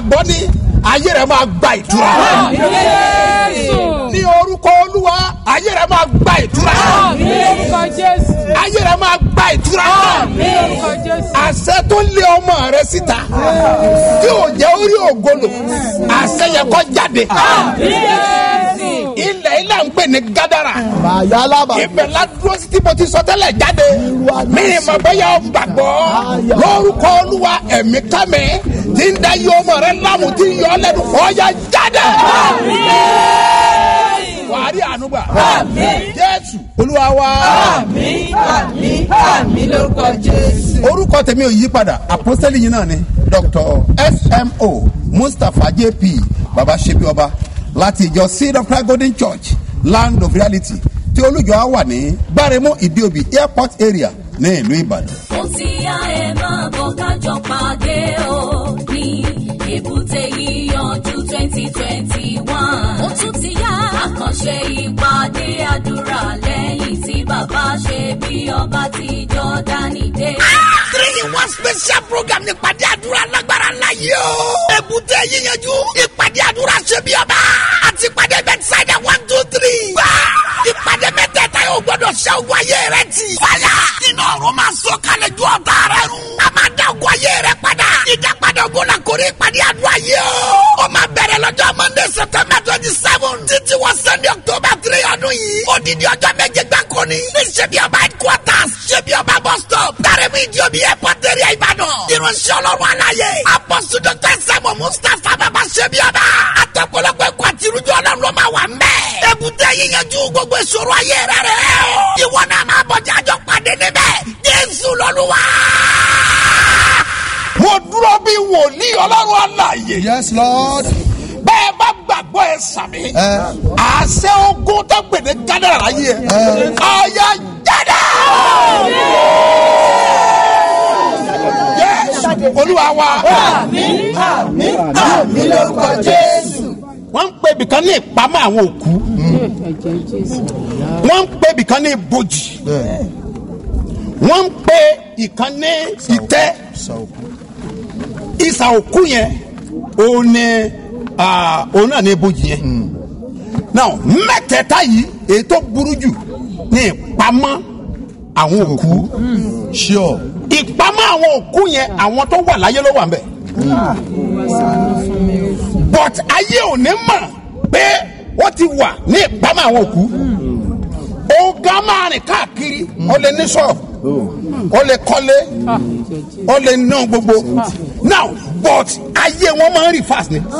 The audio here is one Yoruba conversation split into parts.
gbàgbọ́ ní ayé rẹ̀ máa gba ìtura ní orúkọ olúwa ayé rẹ̀ máa gba ìtura ayé rẹ̀ máa gba ìtura àṣẹ tó lé ọmọ rẹ síta tí ò jẹ́ orí ògolo àṣẹ yẹ kó jáde ilẹ̀ ilẹ̀ ń pè ní gádàrà ibẹ̀ la dúró sí tí mo ti sọ tẹ́lẹ̀ jáde mi ni mo bẹ́ yà ọ́ gbàgbọ́ lórúkọ olúwa ẹ̀mí kámi tí ń da yọ ọmọ rẹ lámù tí ń yọ ọ lẹ́nu ọ̀ya jáde wàá rí àánú gbà jésù olúwa wa orúkọ tèmi ò yí padà àpọ́sítélì yìí náà ni dr smo mustapha jp baba sebi ọba láti ìjọ seed of christ golden church land of reality tí olùjọ á wà ní gbáremú ìdíòbí airport area ní ìlú ìbàdàn. ó ti yá ẹ máa bọ̀ kájọ pàdé o ní èbúté yíyanjú twenty twenty one. ó tún ti yá àkànṣe ìpàdé àdúrà lẹ́yìn tí bàbá ṣe bí ọba ti jọ́dánì dé. three in one special program ní ìpàdé àdúrà lágbára ńlá yìí o. èbúté yíyanjú ìpàdé àdúrà ṣe bí ọba àti ìpàdé bẹ́tísáìdà one two three. wá ìpàdé mẹ́tẹ̀ẹ̀ta yóò gbọ́dọ̀ ṣe ogun ayé rẹ ti. fàyà nínú ọ̀run máa sọ kalẹ̀ ju ọ̀tá rẹ run. a máa dá ogun ayé rẹ padà. ìdápadà ogun la kórè ìpàdé àdúrà yìí o. ó máa bẹ̀rẹ̀ lọ́jọ́ monday september twenty seven títí wọ sunday october three ọdún yìí. odidi ọjọ́ méje gbáko ni. ní ṣebí ọba headquarters ṣebí ọba bus stop. tàrẹ́mú ìdíòbí airport area ìbàdàn. irunṣẹ́ ọlọ́run aláyé. apọ́sù dr sẹ́mu mustapha bàbá ṣebí ọba. àtọ̀pọ̀lọpọ̀ ẹ̀kọ́ àti irújọ́ ọlọ́run ló máa wà mẹ́. èbúté yíyanjú gbogbo ìṣòro ayé rẹ rẹ o. ìwọ náà máa bọ̀jà àjọ pàdé níbẹ̀. jésù lọ́lúwa. mo dúró bí wòlíì ọlọ́run aláyè. Yes, Lord. bẹ́ẹ̀ bá gbàgbọ́ ẹ sàmì. àṣẹ ogun tó gbè ní kádàrà láyé ẹ. ọ̀ya jáde. Yes, olúwa wa. wọ́n ń pe ibìkan ní ìpamọ́ àwọn òkú. wọ́n ń pe ibìkan ní ibojì. wọ́n ń pe ìkan ní ìtẹ́ ìsà òkú yẹn òun ni ah, òun náà ní ibojì yẹn now mẹ́tẹ̀ẹ̀ta yìí èyí tó burú jù ní ìpamọ́ àwọn òkú Sure. ìpamọ́ àwọn òkú yẹn àwọn tó wà láyé ló wà ń bẹ̀ but ayé ò ní mọ̀ pé wọ́n ti wà ní ìpamọ́ àwọn òkú ọ̀gá máa rìn káàkiri ó lè ní ṣọ́ọ̀bù ó lè kọ́lé ó lè ná gbogbo now but ayé wọn máa ń rìn fast ni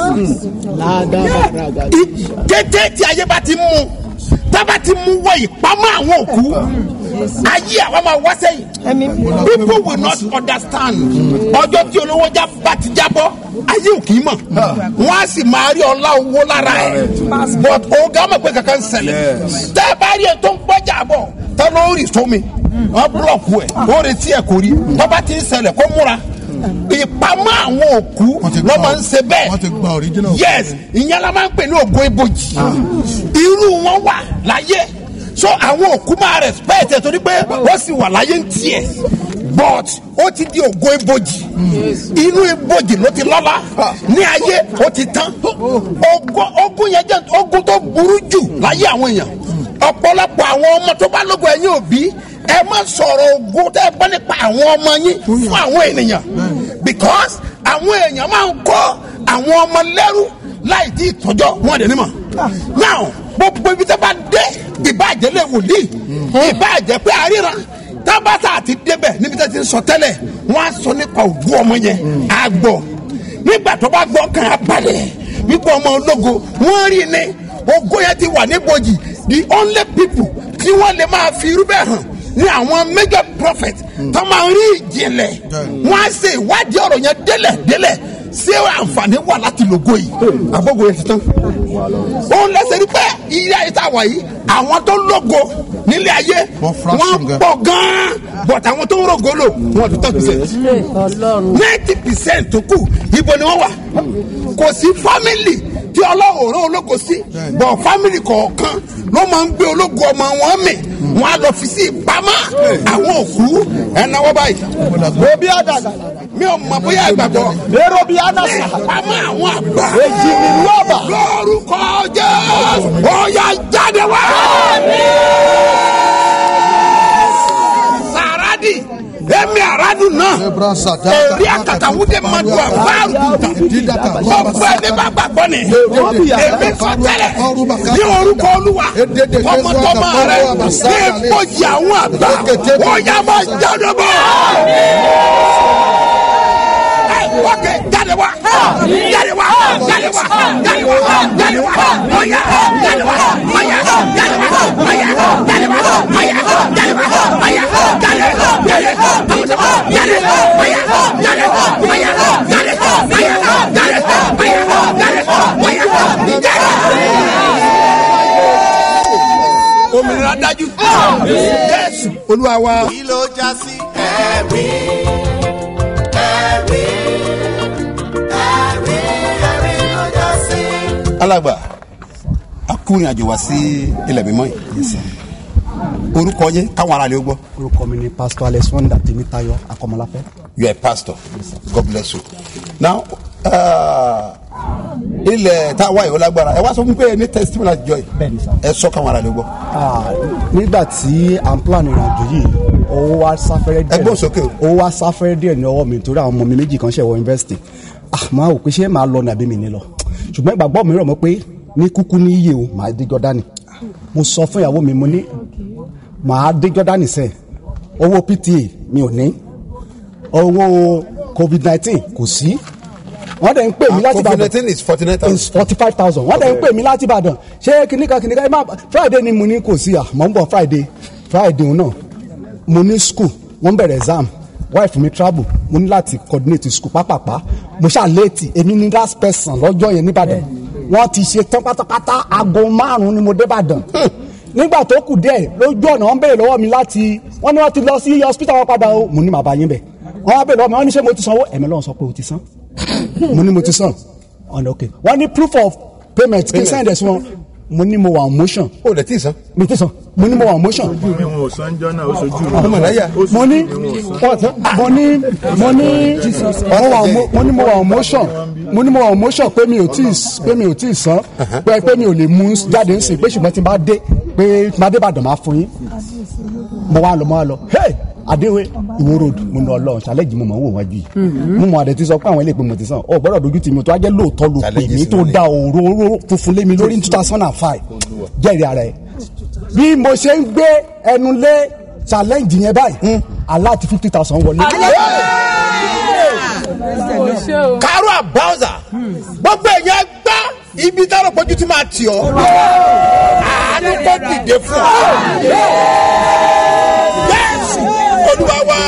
I- kété tí ayé bá ti mú tábà ti mú wọ ìpamọ́ àwọn òkú ayé àwọn máa wá sẹ́yìn people will not understand ọjọ́ tí olówó já bá ti jábọ́ ayé ò kì í mọ̀ wọ́n á sì máa rí ọlá owó lára ẹ̀ but ọ̀gá mọ̀ pé kankan ń ṣẹlẹ̀ tẹ́ ẹ bá rí ẹ tó ń gbọ́jà bọ̀ tẹ́ ló rí sómi wọ́n búlọ̀kù ẹ̀ ó retí ẹ̀ kò rí tọ́ba ti ń ṣẹlẹ̀ kó múra ìpamọ́ àwọn òkú Wọ́n ti ló gba- máa ń ṣe bẹ́ẹ̀ wọ́n ti gba original. yes ìyẹn la máa ń pè ní ògo ibojì irú wọn wà láyé so àwọn òkú máa respect ẹ torí pé wọ́n sì wà láyé ń tiẹ̀ but ó ti di ògo ibojì inú ibojì ló ti lọ́lá ní ayé ó ti tán ogun ogun yẹn jẹ́ ogun tó burú jù láyé àwọn èèyàn ọ̀pọ̀lọpọ̀ àwọn ọmọ tó bá lógo ẹ̀yìn òbí ẹ má sọ̀rọ̀ ogun tẹ́ ẹ gbọ́ nípa àwọn ọmọ yín fún àwọn ènìyàn because àwọn èèyàn máa ń kọ́ àwọn ọmọ lẹ́rú láì tí ìtọ́jọ́ wọn dẹ̀ nímọ̀ now gbogbo ibi tẹ́ bá dé ìbàjẹ́ lè wòlíì ìbàjẹ́ pé àríran tábàtà àti débẹ̀ níbi tẹ́ ti ń sọ tẹ́lẹ̀ wọ́n á sọ nípa ògùn ọmọ yẹn àgbọ̀ nígbà tó bá gbọ́ kàn á balẹ̀ wípé ọmọ ológo wọ́n rí ni ògo yẹn ti wà níbojì the only people tí wọ́n lè máa fi irú bẹ́ẹ̀ hàn ní àwọn major prophet tó máa ń rí ìjìnlẹ̀ wọ́n á ṣe ìwádìí ọ̀rọ̀ yẹn délẹ̀ délẹ̀ ṣé àǹfààní wà láti lògo yìí àbógo yẹn ti tán òun lẹsẹ̀ rí pé ilé ayé tá a wà yìí àwọn tó lógo nílé ayé Wọ́n fraction wọ́n gan. pọ̀ gan-an but àwọn tó ń rògo lò wọ́n ti tán percent ninety percent tó kù ibo ni wọ́n wà kò sí family tí ọlọ́run rán ológo sí but family kọ̀ọ̀kan ló máa ń gbé ológo ọmọ wọn mì wọ́n á lọ fi sí ìpamọ́ àwọn òkú ẹ̀ náwó báyìí òbí àdàgà mi ò mọ̀ bóyá ìgbàgbọ́. èrò bíi anasa pamọ́ àwọn àgbà. èjì mi lọ́ba lórúkọ jésù ọ̀yà jáde wá. sàràdì èmi àràdù náà Ebra sata. èrí àkàtàwùdé madu àfáàrù gbogbo ẹni bá gbàgbọ́ ni èmi sọtẹ́lẹ̀ ní orúkọ olúwa tọmọtọmọ rẹ ní ìpọ́jì àwọn àgbà ọ̀yà máa jáde bọ̀. Wọ́kẹ́ jáde wá jáde wá jáde wá jáde wá jáde wá ọ̀yà jáde wá ọ̀yà jáde wá ọ̀yà jáde wá ọ̀yà jáde wá ọ̀yà jáde jáde tọmọtọmọ jáde ọ̀yà jáde ọ̀yà jáde ọ̀yà jáde ọ̀yà jáde ọ̀yà jáde. Òmìnira dájú. Jésù Olúwa wa. kí ló já sí. ẹ̀rí ẹ̀rí ẹ̀rí ẹ̀rí ló já sí. alàgbà a kú ìrìn àjò wá sí ilẹ̀ mímọ́ yìí orúkọ yẹn káwọn ará lè gbọ́. orúkọ mi ni pastor alex wonder tèmítáyọ̀ akọmọláfẹ́. you are a pastor god bless you now uh, ilẹ̀ tá a wá yìí ó lágbára ẹ wá sọ fún mi pé ẹ ní testimony àjọ yìí Bẹ́ẹ̀ni sir. ẹ sọ káwọn ará lè gbọ́. Ah, nígbà tí à ń plan ìrìnàjò yìí owó wa sáfẹ́rẹ́ díẹ̀ Ẹ gbóhùn sókè o. owó wa sáfẹ́rẹ́ díẹ̀ ní ọwọ́ mi torí àwọn ọmọ mi méjì kan ṣẹ̀ wọ yunifásitì ah máa wò pé ṣé màá lọ nàbí mi ní lọ ṣùgbọ́n ìgbàgbọ́ mi rọ̀ mọ́ pé ní kúkú ní iye o màá dé jọ́dánì mo sọ fún ìyàwó mi mo ní màá dé jọ́dánì sẹ́ẹ̀ owó pta mi ò ní owó covid nineteen kò sí wọ́n dẹ̀ ń pè mí láti covid Ìbàdàn nineteen is forty nine is thousand. forty five thousand wọ́n dẹ̀ ń pè mí láti ìbàdàn ṣé kìnìkan kìnìkan ẹ má friday ni mo ní kò sí à mọ̀ ń bọ̀ friday friday òun náà mo ní school wọ́n bẹ̀rẹ̀ exam wife mi travel mo ní láti coordinate school pápápá mo ṣáà léètì èmi ní last person lọ́jọ́ yẹn nìbàdàn wọ́n ti ṣe tán pátápátá aago márùn-ún ni mo dé ìbàdàn nígbà tó kù díẹ̀ lójú ọ̀nà wọ́n béèrè lọ́wọ́ mi láti wọ́n ní wọ́n ti lọ sí hospital wọn padà o mo ní màá bá yín bẹ̀ wọ́n wá béèrè lọ́wọ́ mi wọ́n ní ṣé mo ti sanwó ẹ̀mí lọ́wọ́ sọ pé o ti san mo ní mo ti san ọ̀nà òkè wọ́n ní proof of payment kí n send ẹ̀ sí wọn mo ní mo wà on motion o lè tí ì san. mi ti san mo ní mo wà on motion mi wọn ò sanjọ́ náà ó sojú mi. ọmọ ìláyà. mo ní mo ní mo ní mo wà on mo- mo ní mo wà on motion mo ní mo wà on motion pé mi ò tí ì pé mi ò tí ì san pé pé mi ò lè mú jáde ń sìn pé ṣùgbọ́n tí n bá dé pé tí n bá dé Ìbàdàn máa fún yín mo wá lọ mo wá lọ hey adéwé ìwó road mo lọ lọ ṣàlẹ́jì mo mọ̀ ń wò wájú yìí mo mọ̀ àdẹ ti sọ pé àwọn ilé ìpè mo ti sàn ọ gbọ́dọ̀ dojú tì mí tó ajẹ́ lóòótọ́ ló pè Challenge mí sí tó lónìí. da òróró funfun lé mi lórí ní two thousand and five jẹ́rìí ara ẹ̀ bí mo ṣe ń gbé ẹnu lé challenge yẹn báyìí aláàtì fifty thousand wọlé. karo abawza gbogbo èèyàn gbá ibi táwọn pọ̀jù tí máa tì ọ́ àánú kò dìde fún ọ. Jésù Olúwa wa.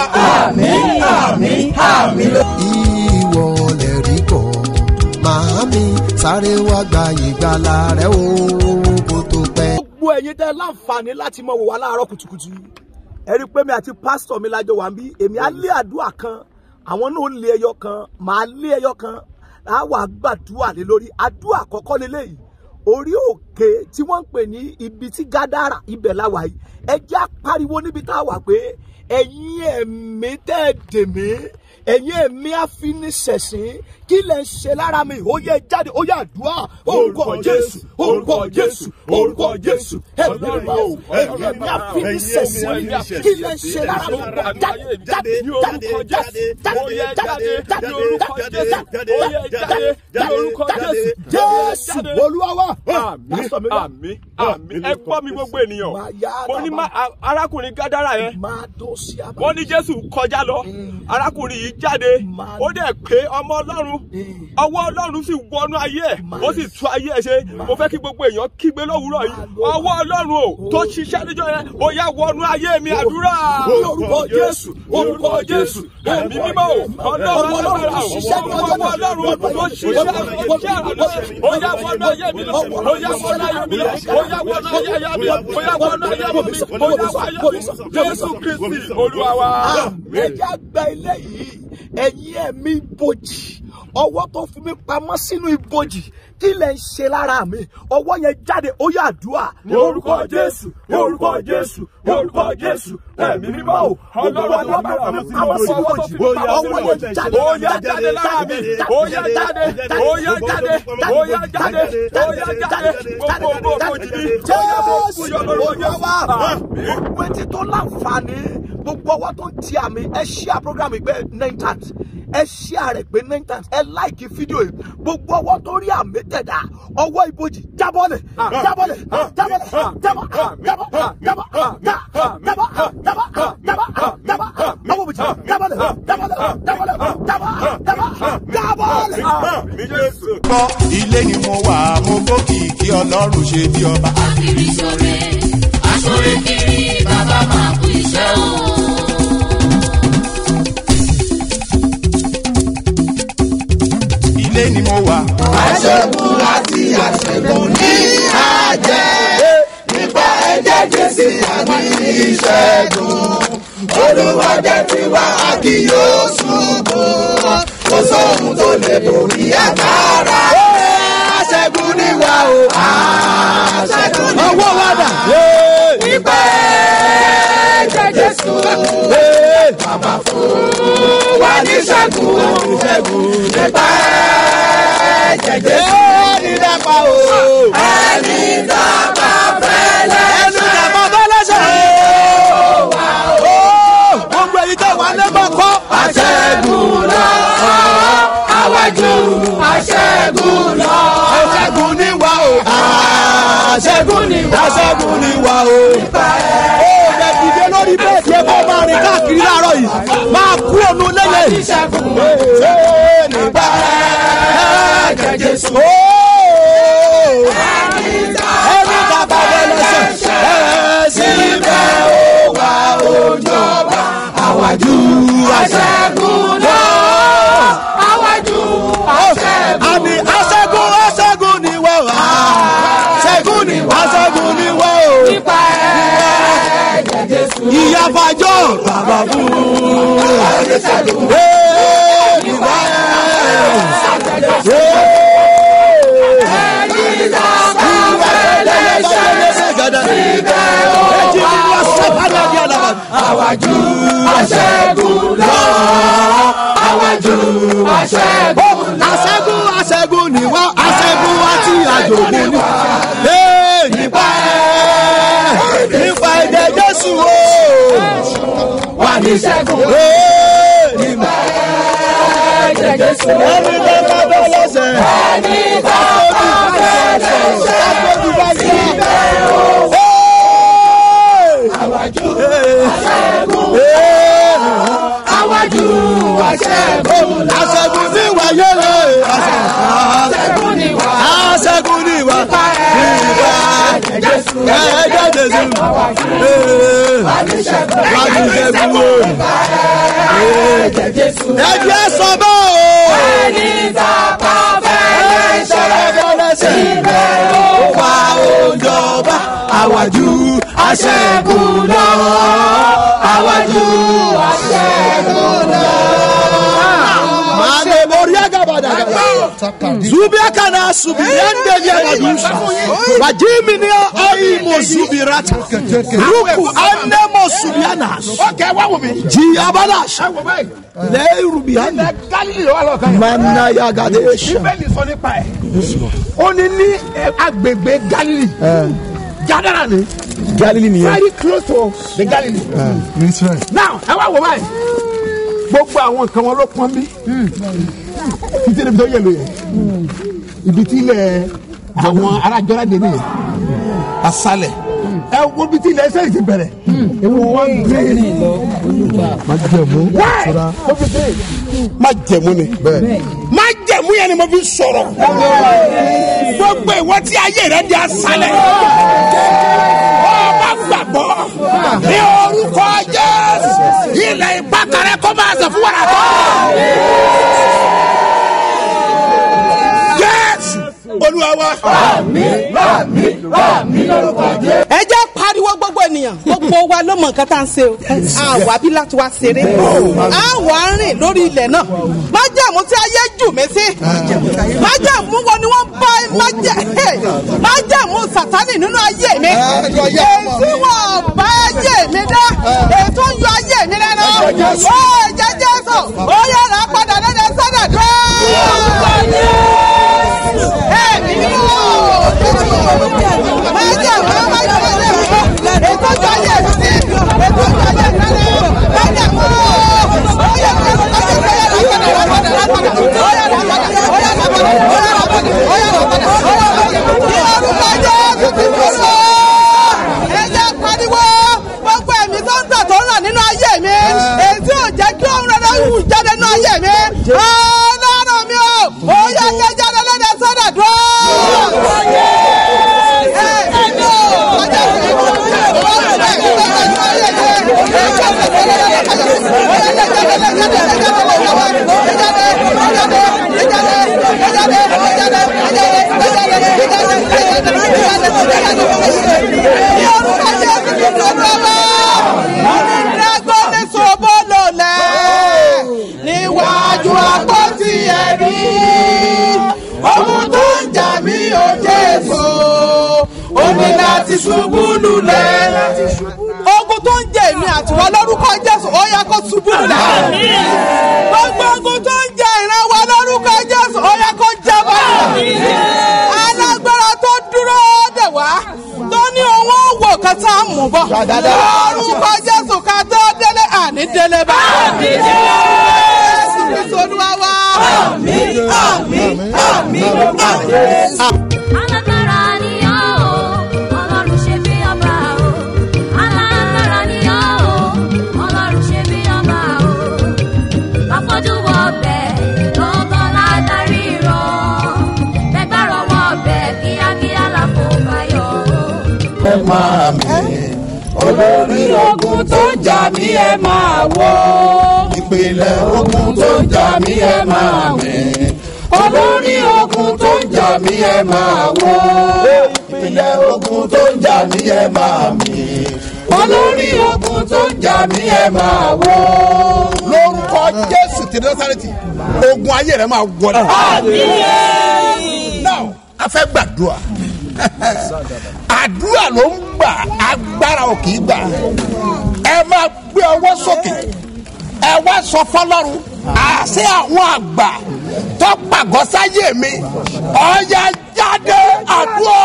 ìwọ lè rí kọ́ màámi sáré wá gba ìgbàlà rẹ o kó tó pẹ́. gbogbo ẹ̀yin tẹ́ láǹfààní láti mọ̀ wò wá láàárọ̀ kùtùkùtù ẹ rí i pé mi àti pásítọ̀ mi lájọ wà ń bí èmi á lé àdúrà kan àwọn náà ó lé ẹyọ kan màá lé ẹyọ kan á wà gbàdúrà lé lórí àdúrà àkọ́kọ́ lélẹ́yìí orí òkè tí wọ́n ń pè ní ibi tí gádàrà ibẹ̀ la wà yìí ẹ jẹ́ àpariwo níbi tá a wà pé ẹ̀yin ẹ̀mí tẹ́ ẹ dè mí ẹ̀yin ẹ̀mí àfinisẹ̀sìn kí lẹ̀ ń ṣe lára mi ó yẹ jáde ó yẹ àdúrà orúkọ jésù orúkọ jésù orúkọ jésù ẹ̀mí ẹ̀mí o ẹ̀yin ẹ̀mí àfinisẹ̀sìn kí lẹ̀ ń ṣe lára mi jáde jáde jáde jáde jáde jáde jáde jáde jáde jésù olúwa wa. àmì àmì àmì ẹ gbọ́ mi gbogbo ènìyàn mo ní má- a- arákùnrin gádàrà yẹn máa tó sí àbá. wọ́n ní jésù kọjá lọ arákùnrin yìí jáde ó dẹ̀ pé ọmọ ọlọ́run ọwọ́ ọlọ́run sì wọnú ayé ẹ̀ ó sì tú ayé ẹ̀ ṣe mo fẹ́ kí gbogbo èèyàn kígbe lówùúrọ̀ yìí ọwọ́ ọlọ́run o tó ṣiṣẹ́ níjọ́ yẹn ó yá wọnú ayé mi àdúrà orúkọ jésù orúkọ jésù ẹ̀mí mímọ́ o ọlọ́run alágbára o ọwọ́ ọlọ́run tó ṣiṣẹ́ iṣẹ́ àná ó yá wọnú ayé mi lọ ó yá wọnú ayé mi lọ ó yá wọnú ayé mi lọ ó yá wọnú ayé mi ó yá wọnú ayé mi jésù kristi olúwa wa. ẹjẹ àgbà ilé yìí ẹ̀yin ẹ̀mí bòjì ọwọ́ tó fi mí pamọ́ sínú ibojì kí lẹ̀ ń ṣe lára mi ọwọ́ yẹn jáde ó yà àdúrà ní orúkọ jésù ní orúkọ jésù ní orúkọ jésù ẹ̀mí mímọ́ o ọlọ́run ọwọ́ tó fi mí pamọ́ sínú ibojì ọwọ́ yẹn jáde ó yá jáde lára mi ó yá jáde ó yá jáde ó yá jáde ó yá jáde gbogbo gbogbo jìnnì ó yá bó kú yọ lórúkọ jésù. gbogbo etí tó láǹfààní gbogbo ọwọ́ tó ń ti àmì ẹ ṣíà program ìgbẹ́ nine times ẹ ṣíà rẹ̀ pé nine times ẹ láìkí fídíò yìí gbogbo ọwọ́ tó rí àmì tẹ̀dá ọwọ́ ibojì jábọ́lẹ̀ jábọ́lẹ̀ jábọ́lẹ̀ jábọ́ jábọ́ jábọ́ jábọ́ jábọ́ jábọ́ jábọ́ jábọ́ ọwọ́ ibojì jábọ́lẹ̀ jábọ́lẹ̀ jábọ́lẹ̀ jábọ́ jábọ́ jábọ́lẹ̀. mi jésù. gbọ́ ilé ni mo wà mo gbókìkí ọlọ́run ṣe bí ọba. Akiri ṣore, aṣore kiri, bàbá máa kú iṣẹ́ o. ilé ni mo wà. àṣẹ́gun àti àṣẹ́gun ní àjẹ́ nípa ẹ̀jẹ̀ jésì àmì ìṣẹ́gun olùwàjẹ́ ti wá a kì yóò ṣubú kò sóhun tó lè borí agbára àṣẹ́gun ní wa o àṣẹ́gun ní wa nípa ẹ̀jẹ̀ jésù bàbá fún wa ní ṣẹ́gun nípa ẹ̀jẹ̀ jésù ẹni dàpọ̀ o ẹni dàpọ̀ fẹ́lẹ́ ẹni dàpọ̀ fẹ́lẹ́ ṣe o gbogbo èyí tẹ̀ wá lẹ́gbọ̀n kọ́. aṣẹ́gun lọ àwájú aṣẹ́gun lọ aṣẹ́gun ní wa o aṣẹ́gun ní wa aṣẹ́gun ní wa o. ó lè dìde lórí bẹ́ẹ̀dì ẹ bá máa rìn káàkiri láàárọ̀ yìí máa kú ònú lẹ́yìn. nígbà ẹ̀jẹ̀ jésù. ẹni bàbá wọlé ṣe ẹ síbẹ̀ ó wà ó jọba àwájú aṣẹ́gun lọ. àwájú aṣẹ́gun. àmì aṣẹ́gun aṣẹ́gun ni wọ́n wá. aṣẹ́gun ni wọ́n. aṣẹ́gun ni wọ́n o. nípa ẹ̀jẹ̀ jésù. ìyàbàjọ́ bàbá fún. Ee, nípa ẹ̀jẹ̀ jésù. Àwájú aṣẹ́gun lọ. Àwájú aṣẹ́gun lọ. Aṣẹ́gun aṣẹ́gun ni wá. Aṣẹ́gun àti àjògùn ni. Ee, Nípa ẹ̀ nípa ẹ̀jẹ̀ Jésù o. Wà ní ṣẹ́gun. Ee, Nípa ẹ̀jẹ̀ Jésù. Ẹni tó bá bẹ́ lọ́sẹ̀. Ẹni tó bá bẹ́ lọ́sẹ̀. Agbójú bá yẹ. Àwájú aṣẹ́gun. Àwájú aṣẹ́gun. Aṣẹ́gun ní wáyé lè. Aṣẹ́gun ní wá. Aṣẹ́gun ní wá. Nípa ẹ̀jẹ̀ Jésù. Ẹ̀jẹ̀ Jésù. Wájú ṣẹ́gun o. Ẹ̀jẹ̀ Jésù. Ẹ̀jẹ̀ sọ bẹ́ẹ̀ o. Ẹni tàpá fẹ́lẹ́ ṣe. Ibẹ̀ ó wà ó jọba. Àwájú aṣẹ́gun lọ. Àwájú aṣẹ́gun lọ. Mane moria gabadaga. Zubia kana subirende vya gadusa. Wajimi ni ai mo zubirata. Ruku ane mo subiana. Okay, wa wo mi. Ji abalash. Le rubiana. Mana ya gadesha. bíbélì sọ nípa ẹ̀ ó ní ní ẹ, agbègbè galilei jadara ni galilei nìyẹn. very close to the galilee ní israel. now ẹ wá wò báyìí gbogbo àwọn nǹkan wọn ló pọn bí títí níbi tó yẹ lóye ibi tí ilẹ̀ àwọn arájọ́lá dé nìyẹn asalẹ̀ ẹ wo ibi tí ilẹ̀ ẹsẹ̀ yìí ti bẹ̀rẹ̀ ewu wọn gbé má jẹ̀mú wáyé ìtura. ó fi dé má jẹ̀mú ni má jẹ̀mú yẹn ni mo fi sọ̀rọ̀ gbogbo ìwọ tí ayé rẹ di asalẹ̀ ọba gbàgbọ́ ní orúkọ jésù ilẹ̀ ìpàkàrẹ́ kó máa sọ fún wàrà tó. jésù olúwa wa ẹ jẹ́ pariwo gbogbo ènìyàn gbogbo wa ló mọ nǹkan tá à ń ṣe o àwa bí láti wá ṣeré àwa ń rìn lórí ilẹ̀ náà májàmú tí ayé jù mí sí májàmú wo ni wọ́n bá májàmú sàtánì nínú ayé mi èsì wọn bá ayé mi dá ètò ń yọ ayé mi lẹ́nu ó jẹjẹ sọ ó yára padà lẹ́nu sọ́dọ̀ tó. Ẹ̀mí yóò májàmú májàmú ètò ìjọ ayé mi sí ètò ìjọ ayé mi lẹ́nu májàmú ó yára padà lẹ́nu ẹjẹ pariwo gbogbo ẹ̀mí tó ń tọ̀ tó ń rà nínú ayé mi èyí tí ò jẹ́ kí òun rẹ̀ wù jáde nínú ayé mi ọlọ́run mi ò ó yẹ kí jáde lóde sọ́dọ̀ dúró. níwájú àpótí ẹ̀rí ohun tó ń jà mí ò jésù ó ní láti ṣubú lulẹ̀. ogun tó ń jẹ èmi àtiwọ́ lórúkọ jésù ó yẹ kó ṣubú lulẹ̀. gbogbo ogun tó ń jẹ ìran wa lórúkọ jésù ó yẹ kó jábọ́. alágbára tó dúró dè wá tó ní owó wò kan tá a mú bọ̀. lórúkọ jésù ká tó délé àní délé bá. jésù kristu olúwa wá. àmín àmín àmín àmín. alágbára ni ọ́ o ọlọ́run ṣe bí ọba o alágbára ni ọ́ o ọlọ́run ṣe bí ọba o afọ́jú wọ ọbẹ̀ lọ́gán ládàrí rọ bẹ́gbàrọ̀ wọ ọbẹ̀ kíákíá làkó bayọ̀ o. ẹ máa mi olórí ogun tó ń jà mí ẹ máa wò ìpìlẹ̀ ogun tó ń jà mí ẹ máa mi olórí ogun tó ń jà mí ẹ máa wò ìpìlẹ̀ ogun tó ń jà mí ẹ máa mi olórí ogun tó ń jà mí ẹ máa wò. lórúkọ jésù tí násàrẹ́tì ogun ayé rẹ máa wọlé. now a fẹ́ gbàdúrà àdúrà ló ń gbà agbára ò kì í gbà ẹ máa gbé ọwọ́ sókè ẹ wá sọ fọlọ́run àṣẹ àwọn àgbà tó pàgọ́ sáyé mi ọ̀ya jáde àdúrà.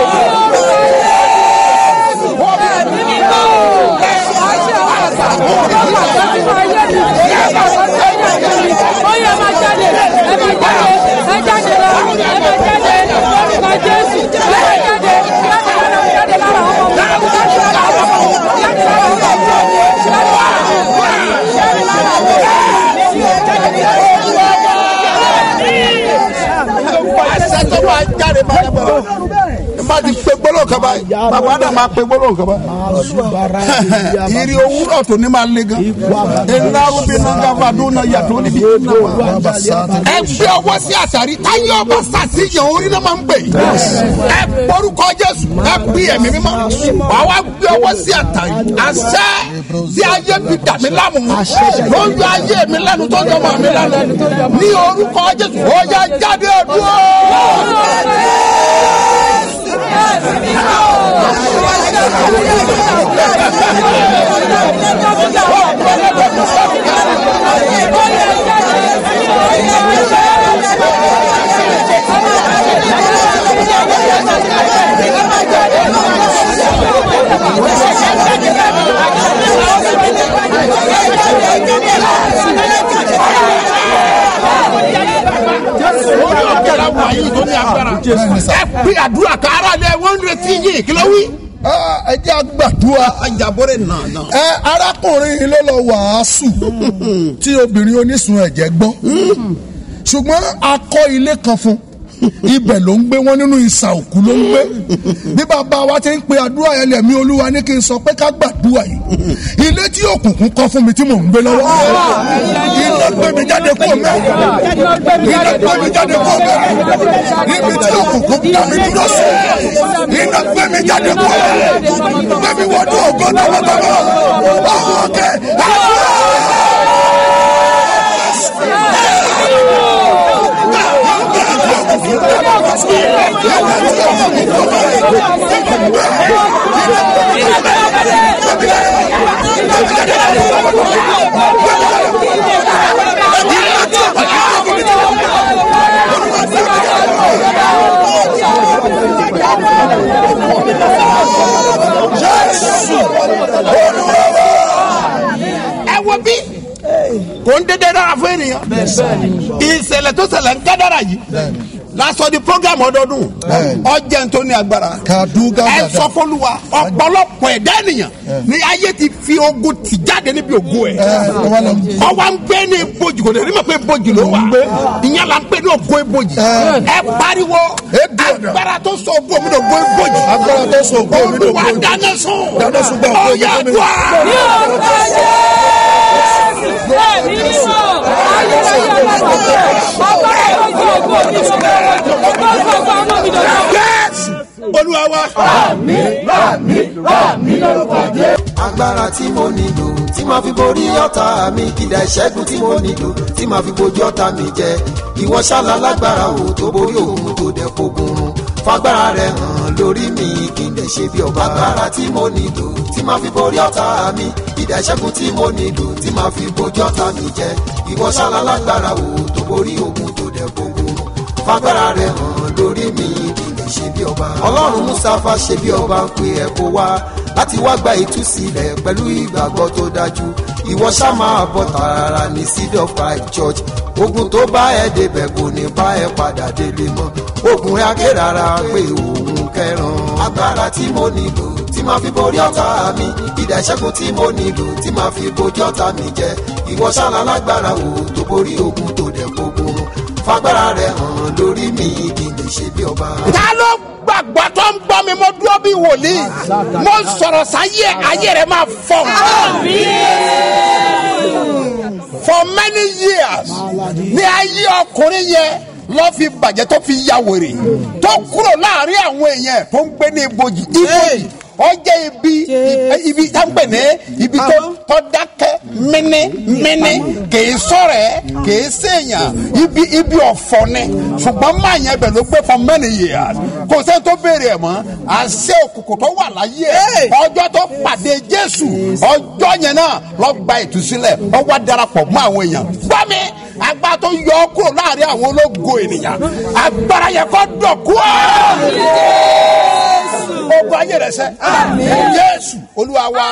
àṣẹ tó máa jáde máa dábàá n bá ti pe gbólóhùn kan báyìí bàbá náà máa pe gbólóhùn kan báyìí ìrì òwúrọ̀ tó ní máa le gan iná rúbi náà gáfà dún náà yàtọ̀ níbi ẹ gbé ọwọ́ sí àṣàrí táyé ọba sàṣìyàn orí náà máa ń gbè ẹ porúkọ jésù ẹ pín ẹ̀mí mímọ́ wà wá gbé ọwọ́ sí àtàrí àṣẹ tí ayé fi dà mí láàmú ló ń yọ ayé mi lẹ́nu tó yọ ọmọ mi lẹ́nu ní orúkọ jésù ó yá jáde dúró. orí ọ̀kẹ́ra wà yìí tó ní agbára ẹ pín àdúrà ká ara lẹ wọ́n ń retí yìí kí ló wí. ẹ jẹ́ àgbàdua. ajabore náà náà. ẹ arákùnrin yìí ló lọ wàásù tí obìnrin onísun ẹ̀jẹ̀ gbọ́ ṣùgbọ́n a kọ́ ilé kan fún ibẹ̀ ló ń gbé wọn nínú ìsà òkú ló ń gbé bí bàbá wa ti ń pe àdúrà yẹn lẹ̀mí olúwa ní kí n sọ pé ká gbàdúrà yìí ilé tí òkùnkùn kọ́ fún mi tí mò ń gbé lọ́wọ́ iná gbé mi jáde kó mẹ́ iná gbé mi jáde kó mẹ́ níbi tí òkùnkùn dá mi dúró sí gbẹmí jáde kú ẹ gbẹmí wọnú ògo tọmọtọmọ ọwọ kẹ ẹ wo bí kò ń dédé dára fún ènìyàn ìṣẹ̀lẹ̀ tó ṣẹlẹ̀ ń gádàrà yìí lásọ di program ọdọọdún ọjẹ́ tó ní agbára ẹ sọ fọlùwà ọ̀pọ̀lọpọ̀ ẹ̀dá ènìyàn ni ayé ti fi ogun tì jáde níbi ògo ẹ̀ ọwọ́ ń gbé ní ibojì kò lè rí mọ̀ pé ibojì ló wà ìyẹn là ń pè ní ògo ibojì ẹ pariwo agbára tó sọ ògo mi ní ògo ibojì agbára tó sọ ògo mi ní ògo olùwà ibojì. dáná sùn Dáná sun gbọ́ ògo ọ̀yà mi ní- dùn ní orúkọ jésù ẹ̀mí mímọ́ ayérayé ọlọ́run ọgbà ìlójú ògbó mi lọ́wọ́ ọgbà ìgbàgbọ́ ọmọ mi lọ́wọ́. yes olúwa wa. agbára tí mo nílò tí màá fi borí ọ̀tá mi kìdá ìṣẹ́gun tí mo nílò tí màá fi bojú ọ̀tá mi jẹ ìwọ ṣálá lágbára o tó borí òun tó dẹ̀ fogun run fagbára rẹ hàn lórí mi kí n lè ṣe bí ọba agbára tí mo nílò tí màá fi borí ọ̀tá mi kìdá ìṣẹ́gun tí mo nílò tí màá fi bojú ọ̀tá mi jẹ ìwọ ṣálá lágbára o tó borí òun tó dẹ̀ fogun run fagbára rẹ hàn lórí mi kí n lè ṣe bí ọba. ọlọ́run mustapha ṣe bí ọba ń pe ẹ̀ kó wá láti wá gba ìtúsílẹ̀ pẹ̀lú ìgbàgbọ́ tó dájú ìwọ ṣá máa bọ̀ tààrà ní seed of five church ogun tó bá ẹ débẹ̀ kò ní bá ẹ padà délé mọ́ ogun rẹ̀ akérara pé òun kẹran agbára tí mo nílò tí máa fi borí ọ̀tá mi ìdá ìṣẹ́gun tí mo nílò tí máa fi bojú ọ̀tá mi jẹ ìwọ ṣáná lágbára o tó borí ogun tó dẹ̀ gbogbo fagbára rẹ̀ hàn lórí mi kí n lè ṣe bí ọba. ta ló gbàgbọ́ tó ń gbọ́ mi mo dúró bí wòlíì mo sọ̀rọ̀ sáyé ayé rẹ̀ máa fọ́. for many years ní ayé ọkùnrin yẹn lọ́ fi bàjẹ́ tó fi ya wèrè tó kúrò láàrin àwọn èèyàn tó ń gbé ní ibojì ibojì ó jẹ́ ibi ibi tá ń pè ní ibi tó tó dákẹ́ mini mini kìí sọ̀rọ̀ ẹ̀ kìí sèèyàn ibi ibi ọ̀fọ̀ ni ṣùgbọ́n máa yẹn bẹ̀ ló gbé for many years kò sẹ́ni tó béèrè ẹ̀ mọ́ àṣẹ òkùnkùn tó wà láyé ẹ̀ ọjọ́ tó pàdé jésù ọjọ́ yẹn náà lọ gba ìtúsílẹ̀ ọ wá darapọ̀ mọ́ àwọn èèyàn gbọ́ mi agbára tó yọ ọ́ kúrò láàrin àwọn ológo ènìyàn agbára yẹn kọ́ dọ̀kú ọ́ ogun ayé rẹ sẹ. jésù olúwa wa.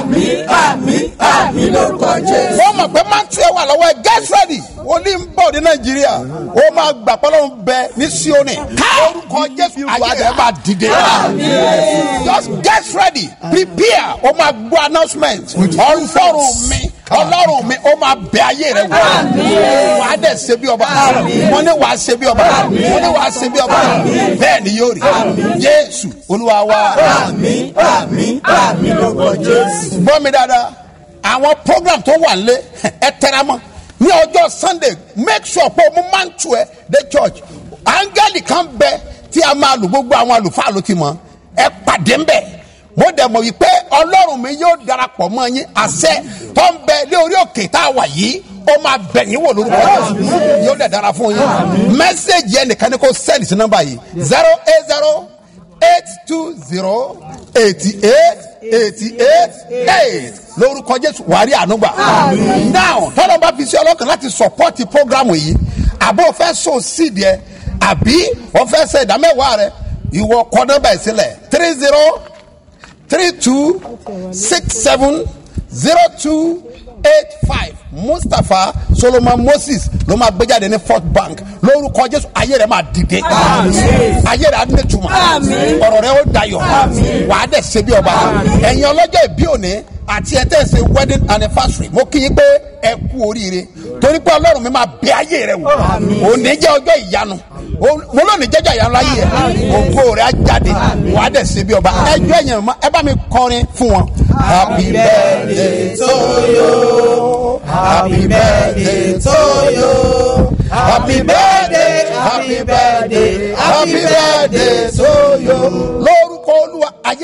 wọ́n mọ̀ pé mántì ẹ̀ wà lọ́wọ́ ẹ̀ get ready wòlíì ń bọ̀ ní nàìjíríà ó máa gbà pé ọlọ́run bẹ ní síónì orúkọ jésù ayé rẹ máa dìde. just get ready prepare ó máa gbọ́ announcement ọlọ́run mi ọlọ́run mi ó máa bẹ ayé rẹ wò wà á dẹ̀ ṣe bí ọba wọ́n ní wà á ṣe bí ọba wọ́n ní wà á ṣe bí ọba bẹ́ẹ̀ ni yóò rí jésù olúwa wa. gbọ́ mi dáadáa àwọn program tó wà lé ẹ tẹra mọ́ ní ọjọ́ sunday make sure pé o mú máa ń tu ẹ dé church áńgẹ́lì kan bẹ tí a máa lò gbogbo àwọn àlùfáà ló ti mọ̀ ẹ pàdé ń bẹ̀ mo dẹ̀ mọ̀ wípé ọlọ́run mi yóò darapọ̀ mọ́ yín àṣẹ tó ń bẹ lé orí òkè tá a wà yìí ó máa bẹ̀yìn wò lórúkọ jésù yóò dẹ̀ dára fún yín mẹ́sẹ̀gì yẹn nìkan ni kò sẹ́ẹ̀lì sí nọ́mbà yìí zero eight zero eight two zero eighty eight eighty eight eight lórúkọ jésù wàá rí ànúgbà now tọ́lọ́ bá fi sí ọlọ́kàn láti support program yìí àbọ̀ fẹ́ so seed yẹ àbí wọ́n fẹ́ ṣe ìdámẹ́wàá rẹ ìwọ kọ́ nọ́mbà yìí sílẹ̀ three zero three two six seven zero two eight five mustapha solomon moses ló máa gbé jáde ní fort bank lórúkọ jésù ayé rẹ máa dìde ayé rẹ á ní tuma ọ̀rọ̀ rẹ ó dayọ̀ wà á dẹ̀ ṣe bí ọba ẹ̀yin ọlọ́jọ́ ìbí òní àti ẹ̀ tẹ̀ ṣe wedding anniversary mo kí yín pé ẹ kú oríire torí pé ọlọ́run mi máa bẹ ayé rẹ wò òní jẹ́ ọjọ́ ìyanu mo lónìí jẹ́jọ́ ìyanu láyé ẹ̀ ògo rẹ̀ á jáde wà á dẹ̀ ṣe bí ọba ẹjọ́ ẹ̀yìn mọ́ ẹ bá mi kọrin fún wọn. happy birthday to you happy birthday to you happy birthday happy birthday happy birthday to you lórúkọ olúwa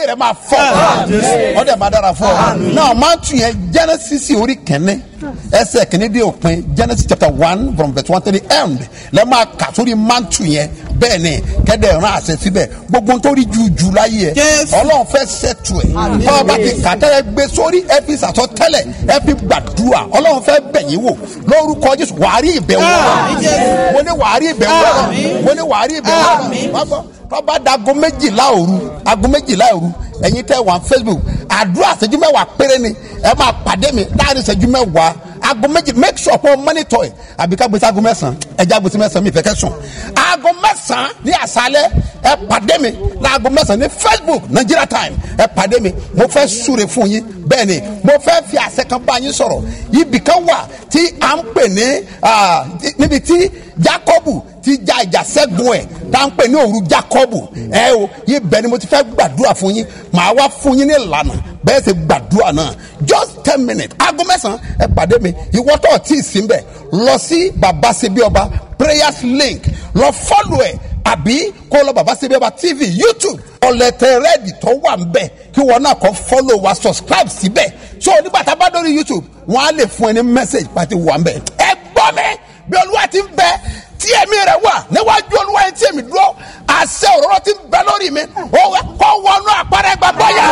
rẹ máa fọ ọdẹ máa dára fún ọ náà máa tún yẹn genesis orí kẹ́ni ẹsẹ̀ kìíní dé òpin genesis chapter one from verse one to the end lẹ́ máa kà sórí mantu yẹn bẹ́ẹ̀ ni kẹ́dẹ̀ rán àṣẹ síbẹ̀ gbogbo nítorí juju láyé ẹ ọlọ́run fẹ́ ṣètò ẹ̀ báwa bá ti kà tẹ́lẹ̀ gbé sórí ẹ fi sàtọ́ tẹ́lẹ̀ ẹ fi gbàdúrà ọlọ́run fẹ́ bẹ̀yìn wò lórúkọ jésù wàá rí ìbẹ̀wò ọlọ́run mo ní wàá rí ìbẹ̀wò ọlọ́run mo ní wàá rí ìbẹ̀wò ọlọ́run wá gbọ́ tọ́ba da aago méjìlá òru aago méjìlá òru ẹ̀yin tẹ́ wà facebook àdúrà ṣẹ́jú mẹ́wàá péré ni ẹ máa pàdé mi láàrin ṣẹ́jú mẹ́wàá aago méjì make sure pé o monitor ẹ àbí ká gbèsè aago mẹ́sàn-án ẹja gbèsè mẹ́sàn-án mi fẹ́ kẹ́ sùn aago mẹ́sàn-án ní àṣálẹ́ ẹ pàdé mi láago mẹ́sàn-án ní facebook nigeria time ẹ pàdé mi mo fẹ́ súre fún yín bẹ́ẹ̀ ni mo fẹ́ fi àṣẹ kan bá yín sọ̀rọ̀ ibì kan wà tí à ń pè ní ah, níbi tí jacobu ti ja ìjà sẹ́gun ẹ̀ tá à ń pè ní òru jacobu ẹ o yìí bẹ́ẹ̀ ni mo ti fẹ́ gbàdúrà fún yín màá wá fún yín ní ìlànà bẹ́ẹ̀ sì gbàdúrà náà just ten minutes aago mẹ́sàn-án ẹ pàdé mi ìwọ tó tí ì sí mbẹ̀ lọ sí baba sebi ọba prayers link lọ fọ́lù ẹ̀ àbí kó lọ baba sebi ọba tv youtube ọ̀lẹ̀tẹ̀ rẹ́ẹ̀dì tó wà ń bẹ̀ kí wọn náà kọ́ fọ́lù wa subscribe síbẹ̀ so nígbà tá a bá dórí youtube wọn á lè fún ẹ ní message pàtí wà ń bẹ̀ ẹ gbọ́ mi bí olúwa ti ń bẹ tí ẹ̀mí rẹ̀ wà níwájú olúwa yẹn tí èmi dúró àṣẹ òróró ti ń bẹ lórí mi ó wẹ kó wọnú àpárẹ gbàgbọ́ yá.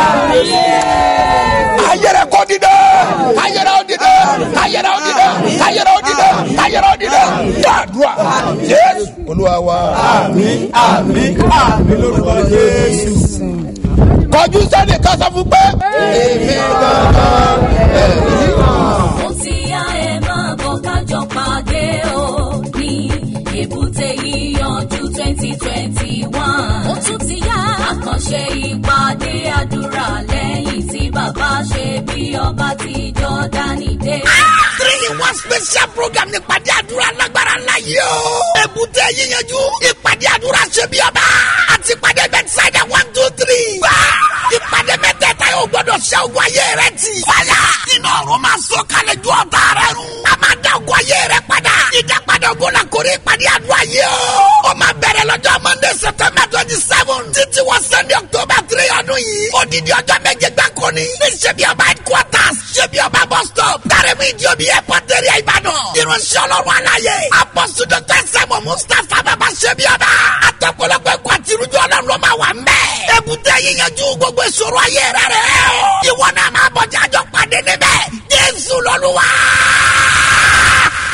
ayẹrẹ kò dìde ayẹrẹ ò dìde ayẹrẹ ò dìde ayẹrẹ ò dìde ayẹrẹ ò dìde gbàdúrà jésù olúwa wa. àmín àmín àmín lórúkọ jésù. kọjú sẹ́ni ká sọ fún pé. èmi gangan ẹ̀rí kan. ó ti yá ẹ máa bọ̀ kájọ pàdé o ní èbúté yíyanjú twenty twenty one. ó tún ti yá àkànṣe ìpàdé àdúrà lẹ́yìn tí bàbá ṣe bí ọba ti jọ́dánì dé. three in one special program ní ìpàdé àdúrà lágbára ńlá yìí o. èbúté yíyanjú ìpàdé àdúrà ṣe bí ọba àti ìpàdé bẹ́tísáìdà one two three. gbà ìpàdé mẹ́tẹ̀ẹ̀ta yóò gbọ́dọ̀ ṣe ogun ayé rẹ ti. fàyà iná ọ̀run máa sọ kalẹ̀ ju ọ̀tá rẹ run. a máa dá ogun ayé rẹ padà. ìdápadà ogun la kórè ìpàdé àdúrà yìí o. ó máa bẹ̀rẹ̀ lọ́jọ́ monday september twenty seven títí wọ sunday october three ọdún yìí. odidi ọjọ́ méje gbáko ni. ní ṣebí ọba headquarters ṣebí ọba bus stop. dárẹ́mú ìdíòbí airport area ìbàdàn. irunṣẹ́ ọlọ́run aláyé. apọ́sù dr sẹ́mu mustapha bàbá ṣebí ọba. àtọ̀pọ̀lọpọ̀ ẹ̀kọ́ àti irújọ ọlọ́run ló máa wà ń bẹ̀. èbúté yíyanjú gbogbo ìṣòro ayé rẹ̀ rẹ̀ o. ìwọ náà máa bọ̀ jájọ pàdé níbẹ̀. jésù lọ́lúwa.